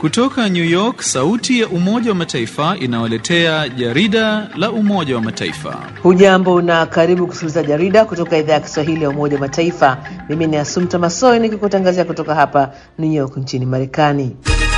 Kutoka New York, sauti ya Umoja wa Mataifa inawaletea jarida la Umoja wa Mataifa. Hujambo na karibu kusikiliza jarida kutoka idhaa ya Kiswahili ya Umoja wa Mataifa. Mimi ni Asumta Masoi nikikutangazia kutoka hapa New York nchini Marekani.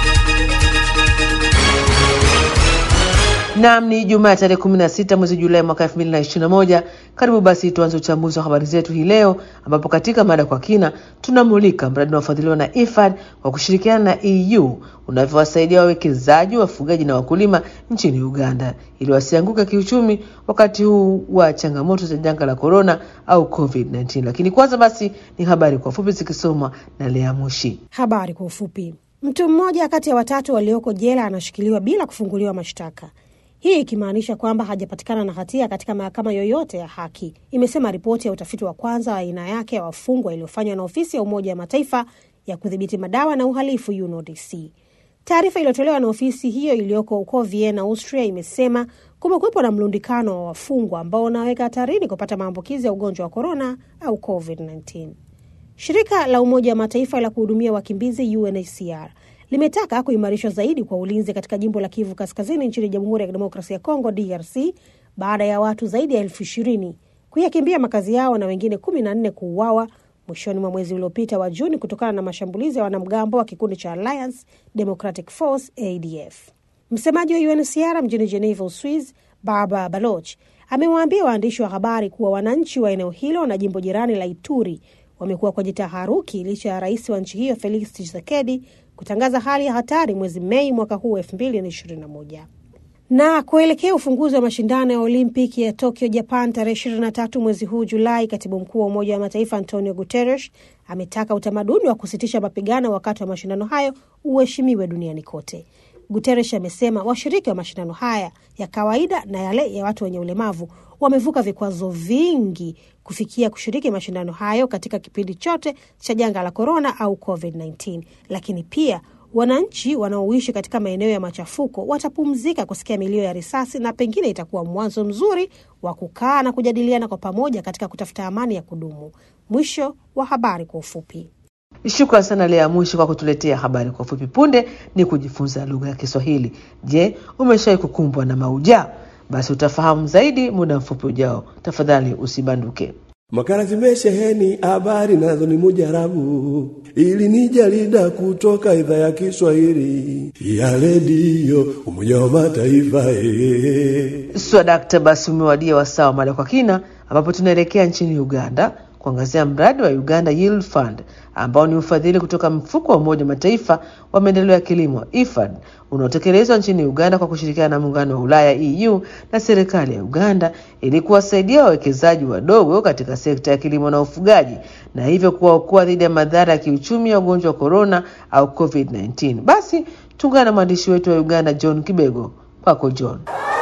Naam, ni Jumaa ya tarehe 16 mwezi Julai mwaka 2021. Karibu basi tuanze uchambuzi wa habari zetu hii leo, ambapo katika mada kwa kina tunamulika mradi unaofadhiliwa na IFAD kwa kushirikiana na EU unavyowasaidia wawekezaji, wafugaji na wakulima nchini Uganda ili wasianguke kiuchumi wakati huu wa changamoto za janga la korona au COVID-19. Lakini kwanza basi ni habari kwa ufupi zikisomwa na Lea Mushi. Habari kwa ufupi. Mtu mmoja kati ya watatu walioko jela anashikiliwa bila kufunguliwa mashtaka hii ikimaanisha kwamba hajapatikana na hatia katika mahakama yoyote ya haki, imesema ripoti ya utafiti wa kwanza wa aina yake ya wafungwa iliyofanywa na ofisi ya Umoja wa Mataifa ya kudhibiti madawa na uhalifu UNODC. Taarifa iliyotolewa na ofisi hiyo iliyoko huko Vienna, Austria, imesema kumekuwepo na mlundikano wa wafungwa ambao unaweka hatarini kupata maambukizi ya ugonjwa wa korona au COVID-19. Shirika la Umoja wa Mataifa la kuhudumia wakimbizi UNHCR limetaka kuimarishwa zaidi kwa ulinzi katika jimbo la Kivu Kaskazini nchini Jamhuri ya Kidemokrasia ya Kongo, DRC, baada ya watu zaidi ya elfu ishirini kuyakimbia makazi yao na wengine kumi na nne kuuawa mwishoni mwa mwezi uliopita wa Juni kutokana na mashambulizi ya wanamgambo wa kikundi cha Alliance Democratic Force ADF. Msemaji wa UNHCR mjini Geneva, Uswiz, Barbara Baloch amewaambia waandishi wa habari kuwa wananchi wa eneo hilo na jimbo jirani la Ituri wamekuwa kwenye taharuki licha ya rais wa nchi hiyo Felix Tshisekedi kutangaza hali ya hatari mwezi Mei mwaka huu elfu mbili na ishirini na moja. Na kuelekea ufunguzi wa mashindano ya Olimpiki ya Tokyo, Japan, tarehe ishirini na tatu mwezi huu Julai, katibu mkuu wa Umoja wa Mataifa Antonio Guterres ametaka utamaduni wa kusitisha mapigano wakati wa mashindano hayo uheshimiwe duniani kote. Guterres amesema washiriki wa mashindano haya ya kawaida na yale ya watu wenye ulemavu wamevuka vikwazo vingi kufikia kushiriki mashindano hayo katika kipindi chote cha janga la korona au COVID-19, lakini pia wananchi wanaoishi katika maeneo ya machafuko watapumzika kusikia milio ya risasi na pengine itakuwa mwanzo mzuri wa kukaa na kujadiliana kwa pamoja katika kutafuta amani ya kudumu. Mwisho wa habari kwa ufupi. Shukran sana Lea Mwishi kwa kutuletea habari kwa ufupi. Punde ni kujifunza lugha ya Kiswahili. Je, umeshawahi kukumbwa na maujaa? Basi utafahamu zaidi muda mfupi ujao. Tafadhali usibanduke. Makala zimesheheni habari nazo ni mujarabu, ili ni jarida kutoka idhaa ya Kiswahili ya redio Umoja wa Mataifa. Ee. Swadakta, basi umewadia wasaa wa mada kwa kina, ambapo tunaelekea nchini Uganda kuangazia mradi wa Uganda Yield Fund ambao ni ufadhili kutoka mfuko wa Umoja wa Mataifa wa maendeleo ya kilimo IFAD unaotekelezwa nchini Uganda kwa kushirikiana na muungano wa Ulaya EU na serikali ya Uganda ili kuwasaidia wawekezaji wadogo katika sekta ya kilimo na ufugaji na hivyo kuwaokoa dhidi ya madhara ya kiuchumi ya ugonjwa wa korona au COVID-19. Basi tuungane na mwandishi wetu wa Uganda John Kibego. Kwako John.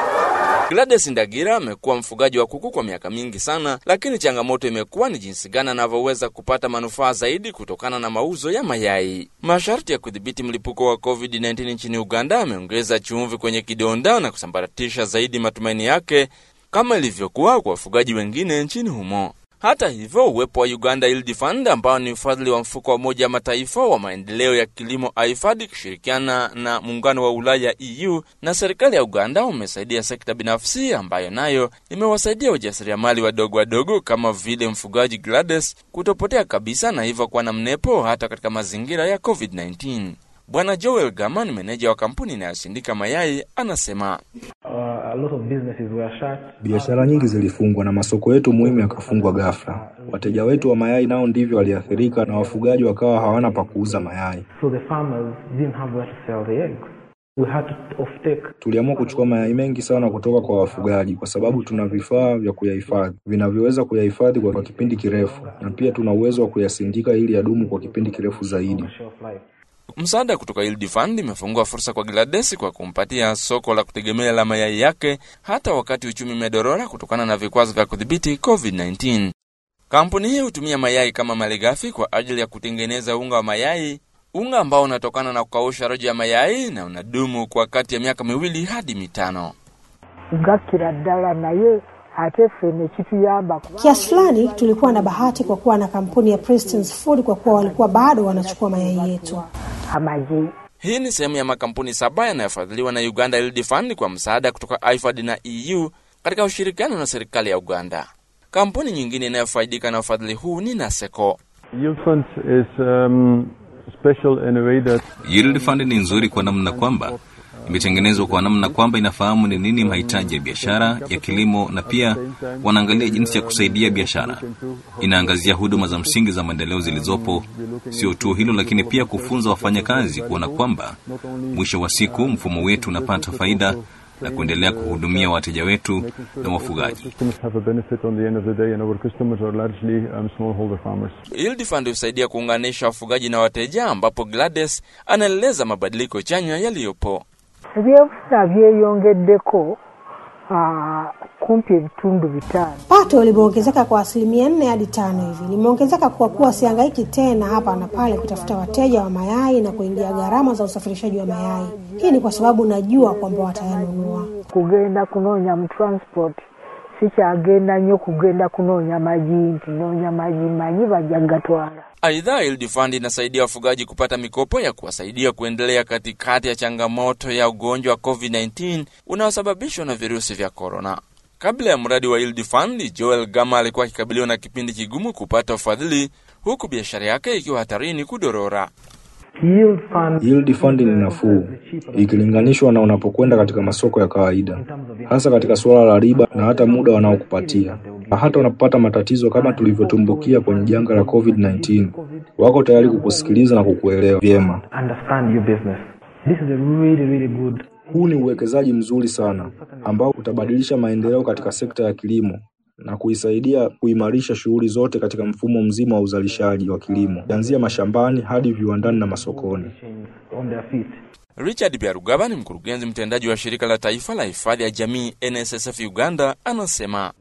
Gladys Ndagira amekuwa mfugaji wa kuku kwa miaka mingi sana, lakini changamoto imekuwa ni jinsi gani anavyoweza kupata manufaa zaidi kutokana na mauzo ya mayai. Masharti ya kudhibiti mlipuko wa COVID-19 nchini Uganda ameongeza chumvi kwenye kidonda na kusambaratisha zaidi matumaini yake kama ilivyokuwa kwa wafugaji wengine nchini humo. Hata hivyo, uwepo wa Uganda Yield Fund ambao ni ufadhili wa mfuko wa Umoja wa Mataifa wa maendeleo ya kilimo IFAD ikishirikiana na muungano wa Ulaya EU na serikali ya Uganda umesaidia sekta binafsi ambayo nayo imewasaidia wajasiriamali wadogo wadogo kama vile mfugaji Gladys kutopotea kabisa na hivyo kuwa na mnepo hata katika mazingira ya COVID-19. Bwana Joel Gama ni meneja wa kampuni inayosindika mayai, anasema biashara nyingi zilifungwa na masoko yetu muhimu yakafungwa ghafla. Wateja wetu wa mayai nao ndivyo waliathirika, na wafugaji wakawa hawana pa kuuza mayai. So the farmers didn't have where to sell the eggs. We had to off-take. Tuliamua kuchukua mayai mengi sana kutoka kwa wafugaji, kwa sababu tuna vifaa vya kuyahifadhi vinavyoweza kuyahifadhi kwa kipindi kirefu, na pia tuna uwezo wa kuyasindika ili yadumu kwa kipindi kirefu zaidi. Shelf life. Msaada kutoka Yield Fund imefungua fursa kwa Gladys kwa kumpatia soko la kutegemea la mayai yake hata wakati uchumi umedorora kutokana na vikwazo vya kudhibiti COVID-19. Kampuni hii hutumia mayai kama malighafi kwa ajili ya kutengeneza unga wa mayai, unga ambao unatokana na kukausha rojo ya mayai na unadumu kwa kati ya miaka miwili hadi mitano. gakira ddala naye ate ffe ne kituyamba kuba Kiasi fulani tulikuwa na bahati kwa kuwa na kampuni ya Preston's Food kwa kuwa walikuwa bado wanachukua mayai yetu. amagi Hii ni sehemu ya makampuni saba yanayofadhiliwa na Uganda Yield Fund kwa msaada kutoka IFAD na EU katika ushirikiano na serikali ya Uganda. Kampuni nyingine inayofaidika na ufadhili huu ni Naseko. Yield Fund is um, special in a way that Yield Fund ni nzuri kwa namna kwamba imetengenezwa kwa namna kwamba inafahamu ni nini mahitaji ya biashara ya kilimo, na pia wanaangalia jinsi ya kusaidia biashara. Inaangazia huduma za msingi za maendeleo zilizopo. Sio tu hilo, lakini pia kufunza wafanyakazi kuona kwamba mwisho wa siku mfumo wetu unapata faida na kuendelea kuhudumia wateja wetu na wafugaji. customers have a benefit on the end of the day and our customers are largely um, smallholder farmers. Yield Fund husaidia kuunganisha wafugaji na wateja, ambapo Gladys anaeleza mabadiliko chanya yaliyopo. ebyobufuna byeyongeddeko ah, kumpi ebitundu bitaano Pato limeongezeka kwa asilimia nne hadi tano hivi. Limeongezeka kwa kuwa sihangaiki tena hapa na pale kutafuta wateja wa mayai na kuingia gharama za usafirishaji wa mayai. Hii ni kwa sababu najua kwamba watayanunua. kugenda kunoonya mu transport sikyagenda nnyo kugenda kunoonya magi nti noonya magi manyi bajja gatwala Aidha, Yield Fund inasaidia wafugaji kupata mikopo ya kuwasaidia kuendelea katikati ya changamoto ya ugonjwa wa COVID-19 unaosababishwa na virusi vya korona. Kabla ya mradi wa Yield Fund, Joel Gama alikuwa akikabiliwa na kipindi kigumu kupata ufadhili, huku biashara yake ikiwa hatarini kudorora. Yield fund Yield fund ni nafuu ikilinganishwa na unapokwenda katika masoko ya kawaida, hasa katika suala la riba na hata muda wanaokupatia. Na hata unapopata matatizo kama tulivyotumbukia kwenye janga la COVID-19, wako tayari kukusikiliza na kukuelewa vyema. understand your business. This is a really, really good. Huu ni uwekezaji mzuri sana ambao utabadilisha maendeleo katika sekta ya kilimo na kuisaidia kuimarisha shughuli zote katika mfumo mzima wa uzalishaji wa kilimo, kuanzia mashambani hadi viwandani na masokoni. on their feet. Richard Byarugaba ni mkurugenzi mtendaji wa shirika la taifa la hifadhi ya jamii NSSF Uganda, anasema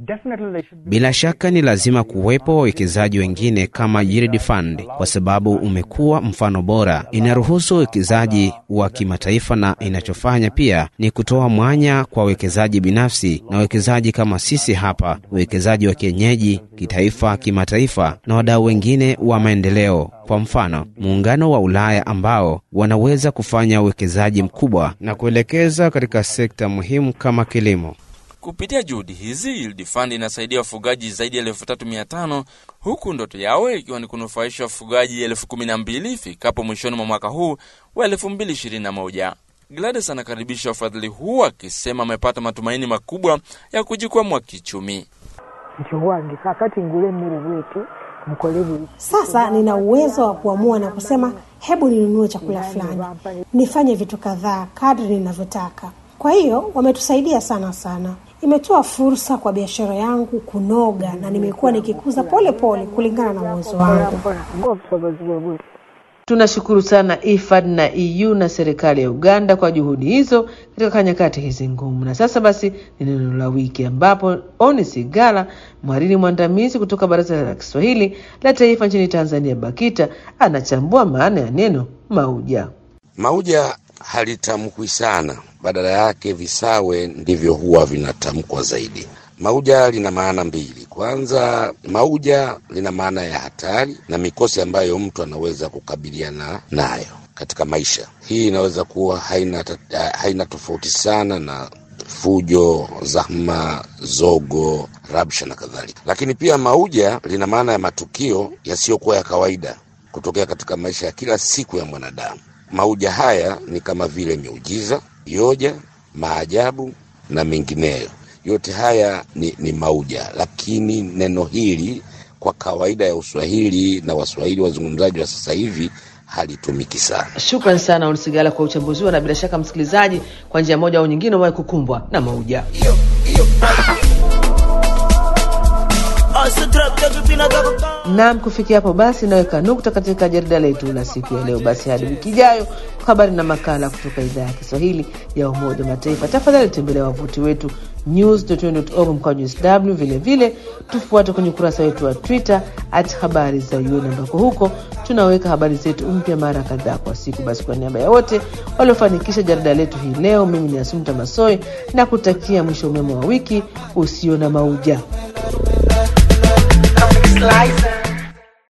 Bila shaka ni lazima kuwepo wawekezaji wengine kama Yield Fund kwa sababu umekuwa mfano bora. Inaruhusu uwekezaji wa kimataifa na inachofanya pia ni kutoa mwanya kwa wawekezaji binafsi na wawekezaji kama sisi hapa, uwekezaji wa kienyeji, kitaifa, kimataifa na wadau wengine wa maendeleo. Kwa mfano, muungano wa Ulaya ambao wanaweza kufanya uwekezaji mkubwa na kuelekeza katika sekta muhimu kama kilimo. Kupitia juhudi hizi, Yield Fund inasaidia wafugaji zaidi ya elfu tatu mia tano huku ndoto yao ikiwa ni kunufaisha wafugaji elfu kumi na mbili ifikapo mwishoni mwa mwaka huu wa elfu mbili ishirini na moja. Gladys anakaribisha ufadhili huu akisema amepata matumaini makubwa ya kujikwamua kichumi. nti owange kakati ngule emmere bweti mukole buli Sasa nina uwezo wa kuamua na kusema hebu ninunue chakula fulani, nifanye vitu kadhaa kadri ninavyotaka. Kwa hiyo wametusaidia sana sana, imetoa fursa kwa biashara yangu kunoga, na nimekuwa nikikuza pole pole kulingana na uwezo wangu. mpola ng'obusobozi bwe buli Tunashukuru sana IFAD na EU na serikali ya Uganda kwa juhudi hizo katika nyakati hizi ngumu. Na sasa basi ni neno la wiki, ambapo Oni Sigala, mhariri mwandamizi kutoka Baraza la Kiswahili la Taifa nchini Tanzania, BAKITA, anachambua maana ya neno mauja. Mauja halitamkwi sana, badala yake visawe ndivyo huwa vinatamkwa zaidi. Mauja lina maana mbili. Kwanza, mauja lina maana ya hatari na mikosi ambayo mtu anaweza kukabiliana nayo katika maisha. Hii inaweza kuwa haina, ta- haina tofauti sana na fujo, zahma, zogo, rabsha na kadhalika. Lakini pia mauja lina maana ya matukio yasiyokuwa ya kawaida kutokea katika maisha ya kila siku ya mwanadamu. Mauja haya ni kama vile miujiza, yoja, maajabu na mengineyo. Yote haya ni, ni mauja, lakini neno hili kwa kawaida ya Uswahili na Waswahili wazungumzaji wa sasa hivi halitumiki sana. Shukran sana Oni Sigala kwa uchambuzi huo, na bila shaka msikilizaji, kwa njia moja au nyingine umewahi kukumbwa na mauja. Naam, kufikia hapo basi naweka nukta katika jarida letu la siku ya leo. Basi hadi wiki ijayo kwa habari na makala kutoka idhaa ya Kiswahili ya Umoja wa Mataifa. Tafadhali tembelea wavuti wetu news.un.org mkwaju sw. Vile vile tufuate kwenye ukurasa wetu wa Twitter at habari za UN, ambako huko tunaweka habari zetu mpya mara kadhaa kwa siku. Basi kwa niaba ya wote waliofanikisha jarida letu hii leo, mimi ni Asumta Masoi na kutakia mwisho mwema wa wiki usio na mauja. Slice